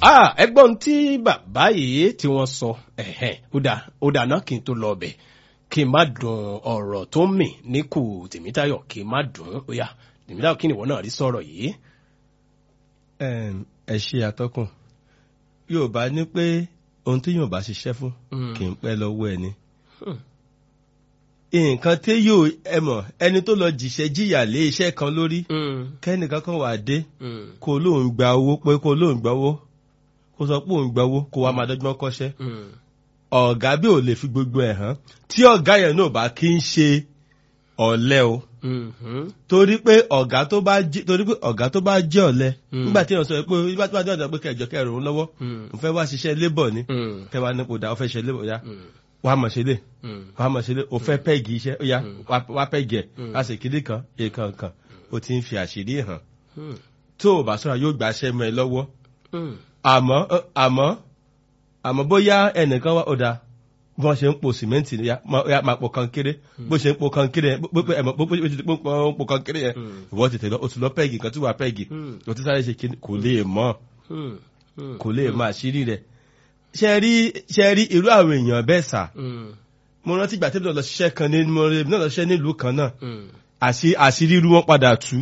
Ah, ẹgbọ́n tí bàbá yìí tí wọ́n sọ ẹ̀hẹ́n ó dà ó dà náà kí n tó lọ ọbẹ̀ kí n má dùn ọ̀rọ̀ tó mì níkù tèmítayọ̀ kí n má dùn ó yá tèmítayọ̀ kí ni ìwọ náà rí sọ̀rọ̀ yìí. Ẹm, ẹ ṣe àtọkùn yorùbá ní pé ohun tí yorùbá ṣiṣẹ́ fún kì í pẹ́ lọ́wọ́ ẹni. Hmm. nǹkan tí yóò ẹ mọ̀ ẹni tó lọ jìṣẹ́ jìyà lé iṣẹ́ kan lórí Mm, kẹ́nìkan kan wà dé mm, kó lóun gba owó pé kó lóun gba owó kó sọ pé òun gba owó kó wá máa dọ́gbọ́n kọ́ṣẹ́ mm, ọ̀gá bí ò lè fi gbogbo ẹ̀ hàn tí ọ̀gá yẹn náà bá kí ń ṣe ọ̀lẹ o mm, mm, torí pé ọ̀gá tó bá jí torí pé ọ̀gá tó bá jẹ́ ọ̀lẹ Mm. nígbà tí èèyàn sọ pé nígbà tí wọ́n dọ̀dọ̀ pé kẹjọ kẹrù ń lọ́wọ́ mm, mo fẹ́ wá ṣiṣẹ́ labour ni mm, kẹwàá ní kò dá ọ fẹ́ ṣe labour ya mm, wà á mọ̀ ṣe lè mm. wà á mọ̀ ṣe lè o fẹ́ pẹ́ẹ̀gì iṣẹ́ ó yá Mm. wá- wá pẹ́ẹ̀gì ẹ̀ Mm. láti ìkíní kan èèkan kan o ti ń fi àṣírí hàn Mm, tó o bá sọ̀rọ̀ yóò gbàṣẹ́ mọ́ ẹ lọ́wọ́ mm, àmọ́ ẹ, àmọ́ àmọ́ bóyá ẹnìkan wá ọ̀dà bí wọ́n ṣe ń po sìmẹ́ǹtì ni ya máa ya máa po kankéré bó ṣe ń po kankéré yẹn bó ẹ̀mọ́ bó bó ṣe ń po kankéré yẹn Mm. ìwọ tètè lọ o ti lọ pẹ́ẹ̀gì kan tí wàá pẹ́ẹ̀gì Mm. o ti sáré ṣe kíni kò lè mọ̀ mm, mm, kò lè mọ̀ àṣírí rẹ̀ ṣe rí ṣe rí irú àwọn èèyàn bẹ́ẹ̀ sà mm, mo rántí ìgbà tí mo lọ ṣiṣẹ́ kan ní mo rẹ̀ náà lọ ṣiṣẹ́ nílùú kan náà mm, àṣì àṣírí irú wọn padà tú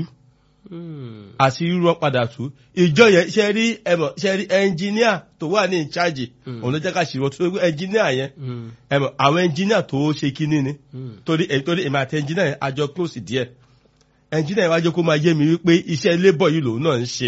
mm. àṣírí irú wọn padà tú ìjọ yẹn ṣe rí ẹmọ ṣe rí ẹnjìníà tó wà ní ìcháàjì Mm. òun ló jẹ́ ká ṣì wọ́n tó ẹnjìníà yẹn Mm, ẹmọ àwọn ẹnjìníà tó ṣe kíní ni mm, torí ẹ torí èmi àti ẹnjìníà yẹn àjọ close díẹ̀ ẹnjìníà yẹn wájú kó máa yé mi wípé iṣẹ́ labour yìí lòun náà ń ṣe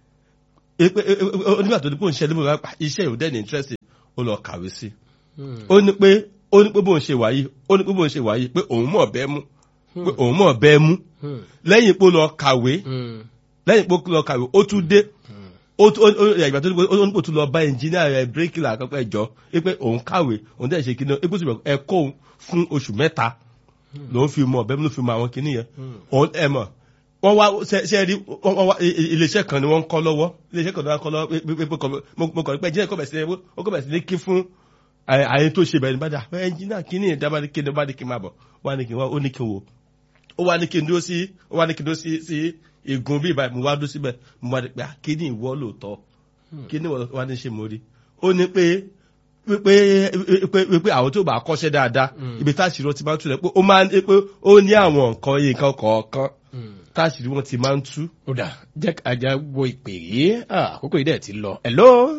Pé- pé- pé- onígbà tó ní pé òun ṣe labour wá pa iṣẹ́ yìí ò dẹ́ni interest ó lọ kàwé sí mm. ó ní pé ó ní pé bóun ṣe wáyé ó ní pé bóun ṣe wáyé pé òun mọ̀ bẹ́ẹ̀ mú pé òun mọ̀ bẹ́ẹ̀ mú Mm, lẹ́yìn pé ó lọ kàwé mm, lẹ́yìn pé ó lọ kàwé ó tún dé ó tún ó ó ìgbà tó ní pé ó ní pé ó tún lọ bá ẹnjìníà rẹ bíríkìlà àkọ́kọ́ ẹjọ́ pé òun kàwé òun dẹ̀ ṣe kíní ẹ pé ó ẹ kó òun fún oṣù mẹ́ta lòun fi mọ ọ̀bẹ ló fi mọ àwọn kíní yẹn òun ẹ mọ̀ wọ́n wá ṣe ṣe rí wọ́n wọ́n wá i- i- iléeṣẹ́ kan ni wọ́n ń kọ́ lọ́wọ́ iléeṣẹ́ kan ni wọ́n ń kọ́ lọ́wọ́ pé pé pé kọ́- mo mo kọ̀ ní pé ẹnjìníà kọ́ bẹ̀ sí ní ó kọ́ bẹ̀ sí ní kí fún àyè àyè tó ṣe bẹ̀rẹ̀ nígbàdà ẹnjìníà kíní yẹn dábàá ní kí ni bá ní kí n máa bọ̀ wá ní kí n wá ó ní kí n wò ó wá ní kí n dúró sí ó wá ní kí n dúró sí sí igun bí ìbáyìí mo wá dúró síbẹ̀ mo wá ní pé kí ni ìwọ lóòótọ́ kí ni ìwọ wá ní ṣe mo rí ó ní pé pé pé pé àwọn tó bá kọ́ṣẹ́ dáadáa ibi táṣìírí wọn ti máa ń tú rẹ̀ pé ó máa ń pé ó ní àwọn nǹkan nǹkan kọ̀ọ̀kan mm. táṣìírí wọn ti máa ń tú. ó dà jẹ́ àjà wo ìpè yìí Ah, àkókò yìí dẹ̀ ti lọ. hello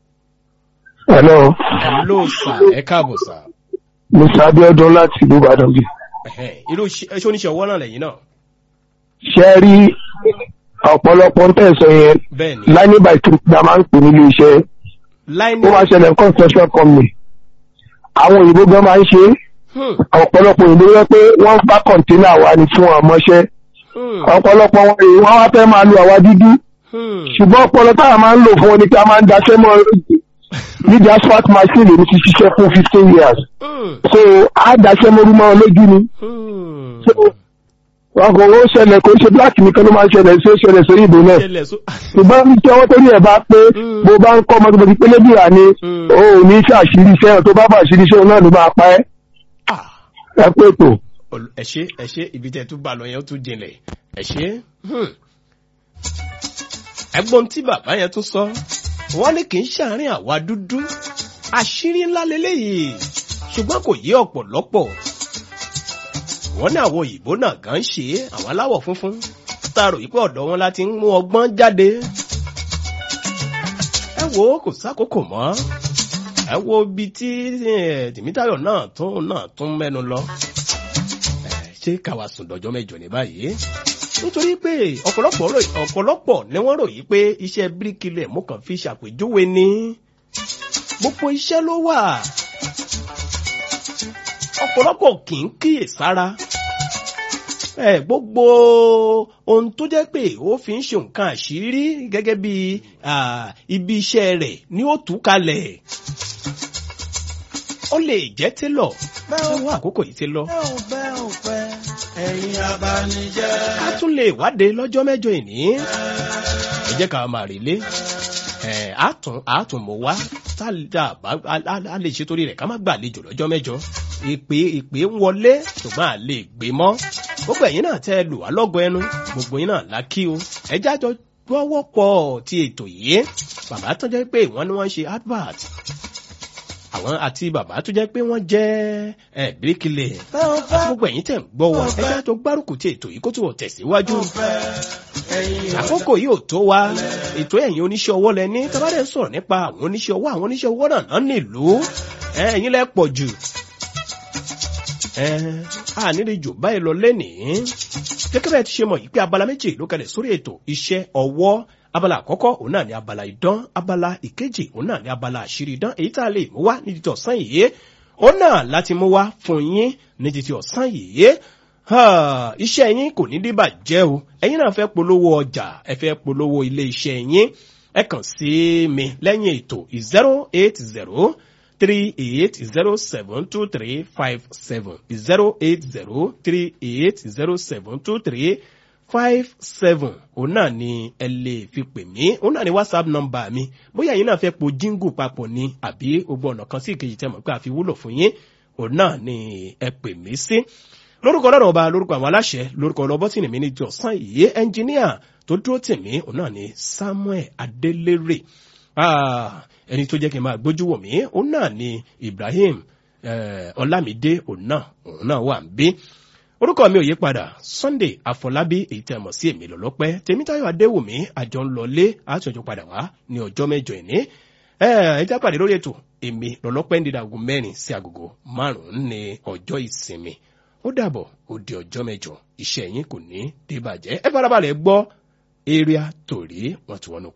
Hello, hello sà ẹ káàbọ̀ sà. Mr. Abiodun láti ìlú Ìbàdàn bí. Ẹ̀hẹ́n, irú iṣẹ́ iṣẹ́ oníṣẹ́ ọwọ́ náà lẹ́yìn náà. Ṣé ẹ rí ọ̀pọ̀lọpọ̀ ń tẹ̀sán yẹn bẹ́ẹ̀ ni láìní by two la máa ń pè nílé iṣẹ́. line Ó wá ṣẹlẹ̀ ní construction company. Àwọn òyìnbó gan máa ń ṣe é. Hmm, ọ̀pọ̀lọpọ̀ òyìnbó yẹ pé wọ́n bá kọ̀ǹténà wa ni fún ọmọṣẹ́. hmm, Ọ̀pọ̀lọpọ̀ wọn rèé wọ́n wá fẹ́ máa lo àwa dúdú. hmm. Ṣùgbọ́n ọpọlọ táwa máa ń lò fún wọn ni pé a máa ń daṣẹ́ mọ́ nídìí asphalt machine èmi ti ṣiṣẹ́ fún fifteen years. Hmm, So a daṣẹ́ mọ́rú mọ́ wọn lójú ni. hmm. wọn kò ó ṣẹlẹ̀ kò ṣe black nìkan ló máa ń ṣẹlẹ̀ sí ó ṣẹlẹ̀ sórí ìbò náà ṣẹlẹ̀ so. ṣùgbọ́n ní tí ọwọ́ tó ní ẹ̀ bá pé Mm. bó bá ń kọ́ ọmọ tó ti pélé bìrà ni Mm. ó ò ní ṣàṣírí iṣẹ́ tó bá bá ṣírí iṣẹ́ náà ló máa pa ẹ́ Ah, ẹ pé tó. ol- ẹ ṣé ẹ ṣé ibi tẹ́ tún bá lọ yẹn ó tún jinlẹ̀ ẹ ṣé. Hmm. ẹ̀gbọ́n tí bàbá yẹn tún sọ wọ́n ní kì í ṣàárín àwa dúdú àṣírí ńlá leléyìí ṣùgbọ́n kò yé ọ̀pọ̀lọpọ̀ wọ́n ní àwọn òyìnbó náà gan ṣe é àwọn aláwọ̀ funfun tààrò yìí pé ọ̀dọ̀ wọn láti ń mú ọgbọ́n jáde ẹ wo kò sákòókò mọ́ ẹ wo ibi tí eh, tèmítayọ̀ náà tún náà tún mẹ́nu lọ Eh, ṣé káwa sùn dọjọ́ mẹ́jọ ní báyìí nítorí pé ọ̀pọ̀lọpọ̀ rò ọ̀pọ̀lọpọ̀ ni wọ́n ròyìn pé iṣẹ́ bíríkìlẹ̀ mú kàn fi ṣàpèjúwe ni gbogbo iṣẹ́ ló wà ọ̀pọ̀lọpọ̀ kì í kíyè sára ẹ gbogbo ohun tó jẹ́ pé ó fi ń ṣe nǹkan àṣírí gẹ́gẹ́ bí ah, ibi iṣẹ́ rẹ̀ ni ó tú kalẹ̀ ó lè jẹ́ télọ̀ bẹ́ẹ̀ wá àkókò yìí ti lọ. ẹ̀yin abanijẹ́. ká tún lè wáde lọ́jọ́ mẹ́jọ ìní. ẹ jẹ́ ká máa rí lé àtún àtún mọ̀ wá tá a bá a lè ṣe torí rẹ̀ ká má gbàlejò lọ́jọ́ mẹ́jọ. ìpè ìpè ń wọlé ṣùgbọ́n à lè gbé mọ́. gbogbo ẹ̀yin náà tẹ́ ẹ lù wá lọ́gọ ẹnu gbogbo yín náà lákì o. ẹ jájọ gbọ́wọ́ pọ̀ ti ètò yìí bàbá tó jẹ́ pé wọ́n ní wọ́n ń ṣe advert àwọn àti bàbá tó jẹ́ pé wọ́n jẹ́ ẹ̀ bíríkìlẹ̀ bẹ́ẹ̀ ò fẹ́ gbogbo ẹ̀yin tẹ̀ ń gbọ́ wa ẹjẹ́ tó gbárùkù tí ètò yìí kó tó tẹ̀síwájú fẹ́ ẹ̀yin ò àkókò yìí ò tó wa ètò ẹ̀yin oníṣẹ́ ọwọ́ lẹ ní tábàdẹ̀ ń sọ̀rọ̀ nípa àwọn oníṣẹ́ ọwọ́ àwọn oníṣẹ́ ọwọ́ náà náà nílùú ẹ, ẹ̀yin lẹ pọ̀ jù ẹ a nílé jù báyìí lọ lẹ́nìí gẹ́gẹ́ bẹ́ẹ̀ ti ṣe mọ̀ yìí pé abala méjì ló kalẹ̀ sórí ètò iṣẹ́ ọwọ́ abala àkọ́kọ́ òun náà ní abala idán abala ìkejì òun náà ní abala àṣírí idán èyí tá a lè mú wá ní títí ọ̀sán yìí òun náà láti mú wá fún yín ní títí ọ̀sán yìí Ha, iṣẹ́ yín kò ní dìbàjẹ́ o ẹ̀yin náà fẹ́ polówó ọjà ẹ fẹ́ polówó ilé iṣẹ́ yín ẹ kàn sí mi lẹ́yìn ètò zero eight zero three eight zero seven two three five seven zero eight zero three eight zero seven two three five seven òun náà ni ẹ lè fi pè mí òun náà ni whatsapp number mi bóyá ẹ̀yin náà fẹ́ po jíngù papọ̀ ni àbí gbogbo ọ̀nà kan sí ìkejì tẹ́ mọ̀ pé àfi wúlò fún yín òun náà ni ẹ pè mí sí lórúkọ ọlọ́run ọba lórúkọ àwọn aláṣẹ lórúkọ ọlọ́bọ́tìnì mi ní jọ̀sán ìyé ẹnjìníà tó dúró tì mí òun náà ni samuel adelere Ah, ẹni tó jẹ́ kí n máa gbójú wò mí òun náà ni ibrahim eh, ọlámídé òun náà òun náà wà ń bí orúkọ mi ò yí padà sunday àfọlábí èyí tẹ́ mọ̀ sí èmi lọ́lọ́pẹ́ tèmítáyọ̀ adéwùmí àjọ ń lọlé àtúnjọ padà wá ní ọjọ́ mẹ́jọ ìní ẹ ẹ já pàdé lórí ètò èmi lọ́lọ́pẹ́ ń dídá aago mẹ́rin sí agogo márùn-ún ní ọjọ́ ìsinmi ó dàbọ̀ ó di ọjọ́ mẹ́jọ iṣẹ́ yín kò ní débàjẹ́ ẹ farabalẹ̀ gbọ́ area torí wọ́n ti wọ́n nù